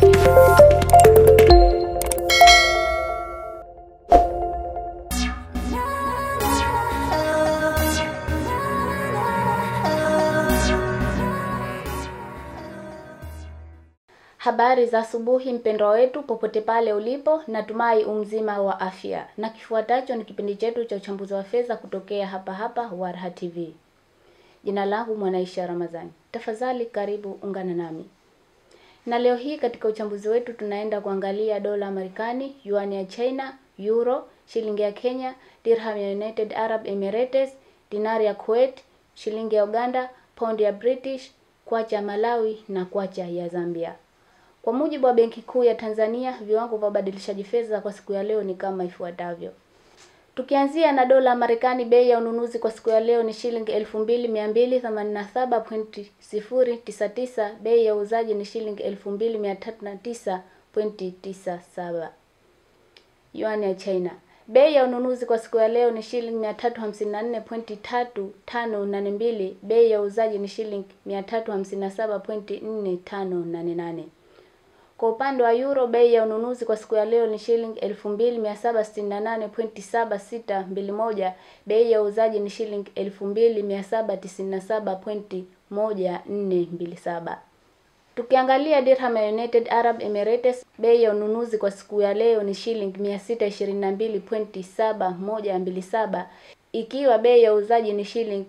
Habari za asubuhi mpendwa wetu, popote pale ulipo, natumai umzima wa afya. Na kifuatacho ni kipindi chetu cha uchambuzi wa fedha kutokea hapa hapa Warha TV. Jina langu Mwanaisha Ramadhani. Tafadhali karibu ungana nami. Na leo hii katika uchambuzi wetu tunaenda kuangalia dola ya Marekani, yuan ya China, euro, shilingi ya Kenya, dirham ya United Arab Emirates, dinari ya Kuwait, shilingi ya Uganda, pound ya British, kwacha ya Malawi na kwacha ya Zambia. Kwa mujibu wa Benki Kuu ya Tanzania, viwango vya ubadilishaji fedha kwa siku ya leo ni kama ifuatavyo. Tukianzia na dola ya Marekani, bei ya ununuzi kwa siku ya leo ni shilingi 2287.099, bei ya uuzaji ni shilingi 2309.97. Yuan ya China, bei ya ununuzi kwa siku ya leo ni shilingi 354.3582, bei ya uuzaji ni shilingi 357.4588. Kwa upande wa euro bei ya ununuzi kwa siku ya leo ni shilingi 2768.7621, bei ya uuzaji ni shilingi 2797.1427. Tukiangalia dirham ya United Arab Emirates bei ya ununuzi kwa siku ya leo ni shilingi 622.7127 ikiwa bei ya uuzaji ni shilingi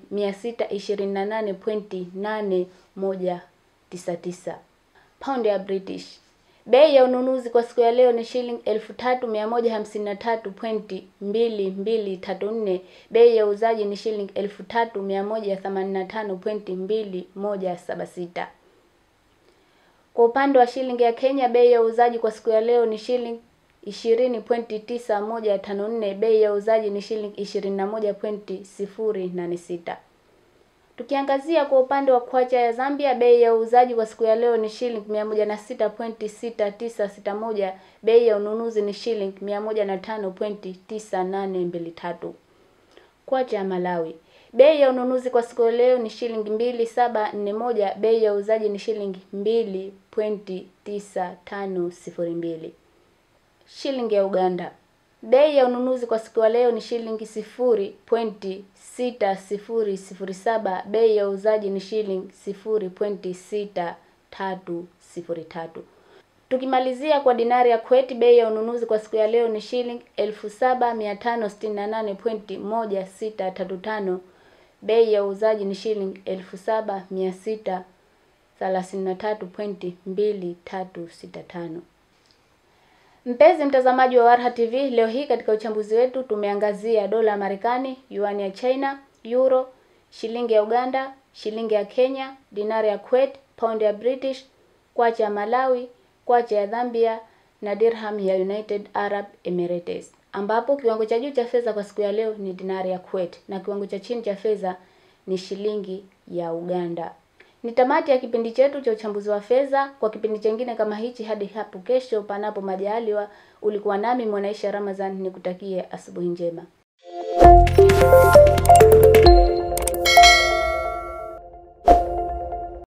628.8199. Pound ya British Bei ya ununuzi kwa siku ya leo ni shilingi elfu tatu mia moja hamsini na tatu pointi mbili mbili tatu nne. Bei ya uuzaji ni shilingi elfu tatu mia moja themanini na tano pointi mbili moja saba sita. Kwa upande wa shilingi ya Kenya, bei ya uuzaji kwa siku ya leo ni shilingi ishirini pointi tisa moja tano nne. Bei ya uuzaji ni shilingi ishirini na moja pointi sifuri nane sita. Tukiangazia kwa upande wa kwacha ya Zambia, bei ya uuzaji kwa siku ya leo ni shilingi mia moja na sita pointi sita tisa sita moja. Bei ya ununuzi ni shilingi mia moja na tano pointi tisa nane mbili tatu. Kwacha ya Malawi, bei ya ununuzi kwa siku ya leo ni shilingi mbili saba nne moja. Bei ya uuzaji ni shilingi mbili pointi tisa tano sifuri mbili. Shilingi ya Uganda Bei ya ununuzi kwa siku ya leo ni shilingi sifuri pointi sita sifuri sifuri saba. Bei ya uuzaji ni shilingi sifuri pointi sita tatu sifuri tatu. Tukimalizia kwa dinari ya Kuwait, bei ya ununuzi kwa siku ya leo ni shilingi elfu saba mia tano sitini na nane pointi moja sita tatu tano. Bei ya uuzaji ni shilingi elfu saba mia sita thelathini na tatu pointi mbili tatu sita tano. Mpenzi mtazamaji wa Warha TV, leo hii katika uchambuzi wetu tumeangazia dola ya Marekani, yuan ya China, euro, shilingi ya Uganda, shilingi ya Kenya, dinari ya Kuwait, pound ya British, kwacha ya Malawi, kwacha ya Zambia na dirham ya United Arab Emirates, ambapo kiwango cha juu cha fedha kwa siku ya leo ni dinari ya Kuwait na kiwango cha chini cha fedha ni shilingi ya Uganda. Ni tamati ya kipindi chetu cha uchambuzi wa fedha. Kwa kipindi chengine kama hichi, hadi hapo kesho, panapo majaliwa, ulikuwa nami Mwanaisha Ramadhan, nikutakie asubuhi njema.